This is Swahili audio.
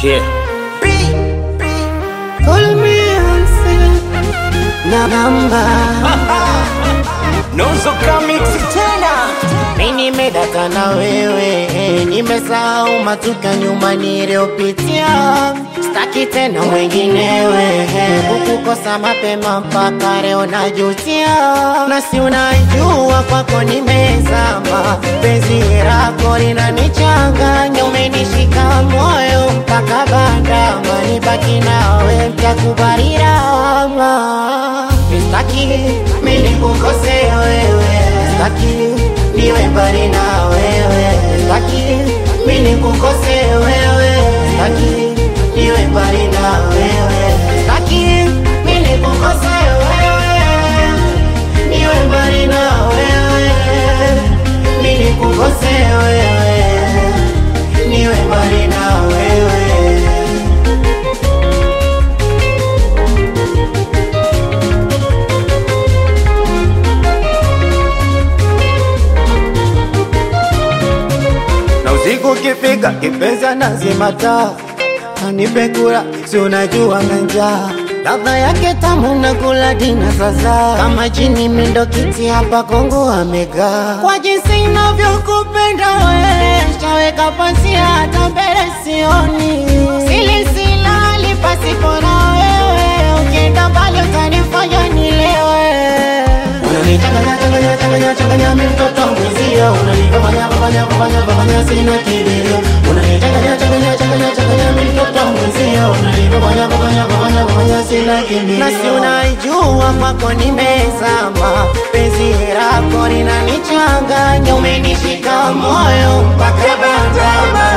Yeah. Call me answer na namba Nusu Comics tena. mi nimedata na wewe, nimesahau matuka nyuma niliyopitia, staki tena mwenginewe, kukukosa mapema mpaka leo najutia, na si unajua kwako nimezama, penzi lako linanichanganya, umenishika moyo mpaka bandama, nibaki nawe mtakubali lawama, staki mi nikukose wewe, staki niwe mbali na wewe, staki mi nikukose wewe, staki niwe mbali na wewe, staki mi nikukose wewe, niwe mbali na wewe, mi nikukose wewe, niwe mbali na wewe. na usiku ukifika kipenzi anazima taa anipe kula si unajua njaa ladha yake tamu na kula dina sasa kama chini mindo kiti hapa Kongo amegaa kwa jinsi inavyokupenda we shaweka pasia hata mbele sioni sili silali pasipo na wewe ukienda mbali utanifanya nilewe Unanichanganya changanya changanya changanya mimi mtoto mwezio unanifanya fanya fanya fanya sina kilio Unanichanganya changanya changanya changanya mimi mtoto mwezio unanifanya fanya fanya fanya sina kilio Na si unaijua kwako nimezama penzi lako linanichanganya umenishika moyo mpaka bandama